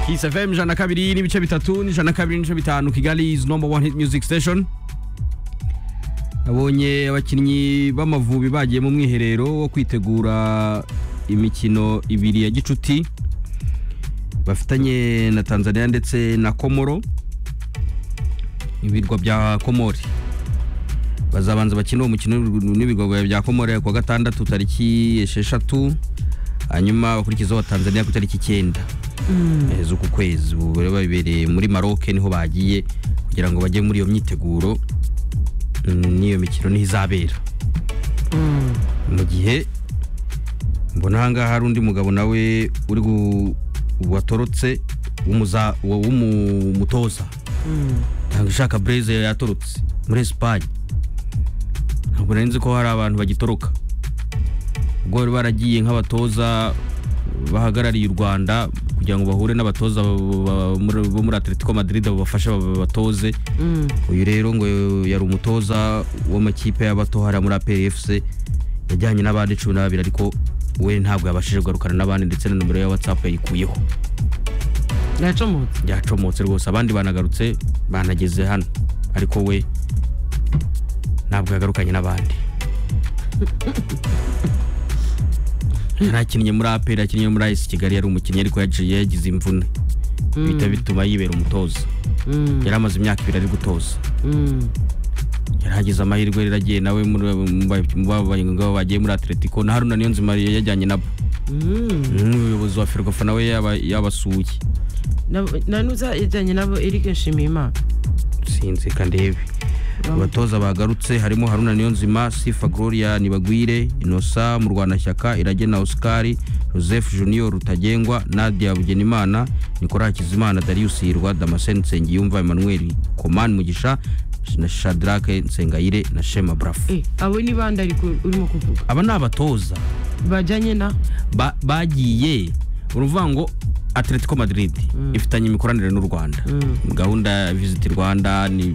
Kiss FM ijana na kabiri n'ibice bitatu n'ijana na kabiri n'ibice bitanu Kigali is number one hit music station abonye abakinnyi b'amavubi bagiye mu mwiherero wo kwitegura imikino ibiri ya gicuti bafitanye na tanzania ndetse na komoro ibirwa bya komori bazabanza bakina uwo mukino n'ibirwa bya komori ku wa gatandatu tariki esheshatu hanyuma bakurikizaho tanzania ku itariki icyenda eh, z'uku kwezi ubu rero bibereye muri maroke niho bagiye kugira ngo bajye muri iyo myiteguro mm, n'iyo mikino niho izabera mu gihe mbona ahangaha hari undi mugabo nawe uri gu- watorotse w'umuza- wa- w'umutoza ntabwo ishaka breze yatorotse muri esipanye ntabwo nari nzi ko hari abantu bagitoroka ubwo bari baragiye nk'abatoza bahagarariye u rwanda kugira ngo bahure n'abatoza bo- bo- muri- bo muri atletico madrid babafashe babatoze uyu rero ngo yari umutoza w'amakipe y'abato hariya muri apr fc yajyanye n'abandi cumi n'ababiri ariko we ntabwo yabashije kugarukana n'abandi ndetse na nomero ya whatsapp yayikuyeho yacomotse byacomotse rwose abandi banagarutse banageze hano ariko we ntabwo yagarukanye n'abandi yarakinnye muri aperi yakinnye muri ayisi kigali yari umukinnyi ariko yagiye yagize imvune bihita bituma yibera umutoza Mm, yari amaze imyaka ibiri ari gutoza mm. yari agize amahirwe rero agiye nawe muri- mu ba- mu ba- ngabo bagiye muri atletico na haruna niyonzima yajyanye nabo Mm. n'umuyobozi wa ferwafa nawe yaba- yabasuye Nabo- nanuza ijyanye nabo erike nshimiyimana sinzi kandebe abatoza bagarutse harimo haruna niyonzima sifa gloria nibagwire inosa murwanashyaka iragena oscar joseph junior rutagengwa nadia bugenimana nikora hakizimana darius hirwa damascene nsengiyumva emmanuel koman mugisha na shadrake nsengayire na shema brafu Eh, abo ni bande ariko urimo kuvuga aba ni abatoza bajyanye na ba- bagiye uruvuga ngo atletico madrid ifitanye imikoranire n'u rwanda gahunda ya visit rwanda ni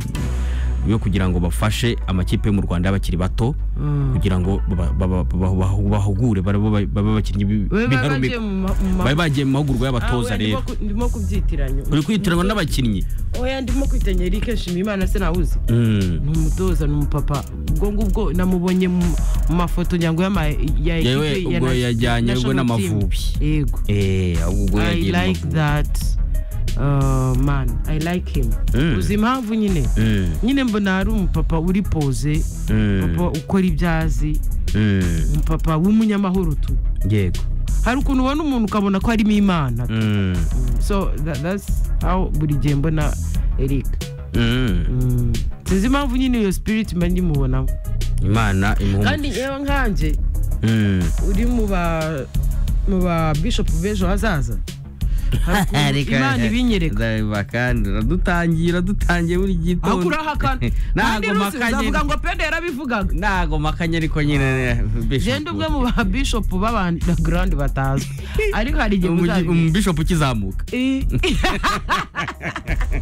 yo kugira ngo bafashe amakipe yo mu rwanda y'abakiri bato kugira ngo baba- baba- baba- bahu- bahugure babe babe- babe abakinnyi bi- Babe bagiye b'intarumikwa mu ma- mu ma- babe bagiye mu mahugurwa Ah, y'abatoza oya, ndimo rero ku- ndimo kubyitiranya uri kwitiranywa n'abakinnyi oya ndimo kwitanya erike nshimiyimana se nawuzi Mm. ni umutoza ni umupapa ubwo ngubwo namubonye mu mu mafoto nyango y'ama ya Yewe, ekipe ya ubwo na- yajyanye ubwo national team. n'Amavubi. yego Eh, ahubwo i yagiye mu like Amavubi. that uh, man i like him Mm. uzi impamvu nyine Mm, nyine mbona hari umupapa uri poze Mm. papa ukora ibyazi mm, umupapa w'umunyamahoro tu yego hari ukuntu ubona umuntu ukabona ko harimo imana Mm, so tha- that's how buri gihe mbona eric mm. Mm. sinzi impamvu nyine iyo spirit mba ndimubonamo imana imuha kandi yewe nkanjye Mm. uri mu ba mu ba bishop b'ejo hazaza hari ukuntu Reka- imana ibinyereka Ndareba kandi uradutangiye uradutangiye buri aho gitondo kurahakana kandi ntago rusi makanye uzavuga ngo pende yarabivugaga ntago makanye ariko nyine genda ubwe mu ba bishop b'abandagrandi batazwi ariko hari igihe Umugi- muzabimenya umubishopu ukizamuka Eh,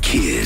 Kiss